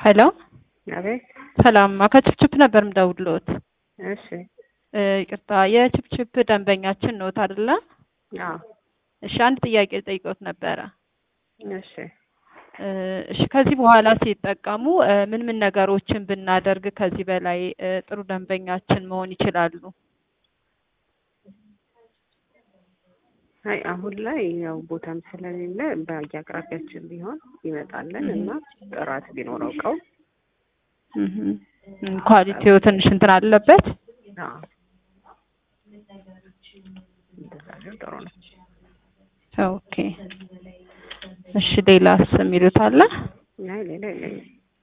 ሄሎ አቤት። ሰላም ከችፕችፕ ነበር ምደውልዎት። እሺ። እ ይቅርታ የችፕችፕ ደንበኛችን ነዎት አይደለ? አዎ። እሺ አንድ ጥያቄ ልጠይቅዎት ነበረ። እሺ። እ እሺ ከዚህ በኋላ ሲጠቀሙ እ ምን ምን ነገሮችን ብናደርግ ከዚህ በላይ እ ጥሩ ደንበኛችን መሆን ይችላሉ? አይ አሁን ላይ ያው ቦታም ስለሌለ በየአቅራቢያችን ቢሆን ይመጣለን እና ጥራት ቢኖረው እቃው እህ ኳሊቲው ትንሽ እንትን አለበት። አዎ እንደዛ ቢሆን ጥሩ ነው። ኦኬ እሺ ሌላስ የሚሉት አለ? አይ ሌላ የለኝም።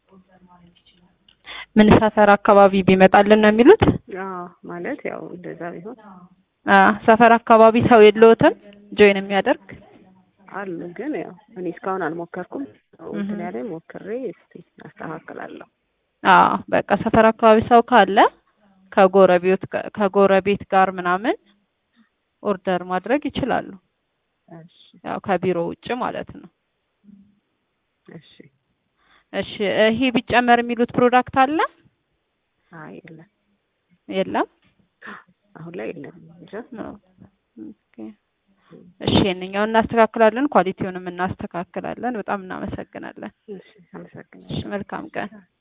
ምን ሰፈር አካባቢ ቢመጣልን ነው የሚሉት? አዎ ማለት ያው እንደዛ ቢሆን አ ሰፈር አካባቢ ሰው የለዎትም ጆይን የሚያደርግ? አሉ ግን ያው እኔ እስካሁን አልሞከርኩም። እንትን ያለኝ ሞክሬ እስቲ አስተካክላለሁ። አዎ በቃ ሰፈር አካባቢ ሰው ካለ ከጎረቤት ከጎረቤት ጋር ምናምን ኦርደር ማድረግ ይችላሉ። እሺ ያው ከቢሮ ውጭ ማለት ነው። እሺ። እሺ ይሄ ቢጨመር የሚሉት ፕሮዳክት አለ? አይ የለም የለም? አሁን ላይ የለም እንጃ። ኦኬ እሺ ይሄንኛውን እናስተካክላለን፣ ኳሊቲውንም እናስተካክላለን። በጣም እናመሰግናለን። እሺ አመሰግናለሁ። እሺ መልካም ቀን።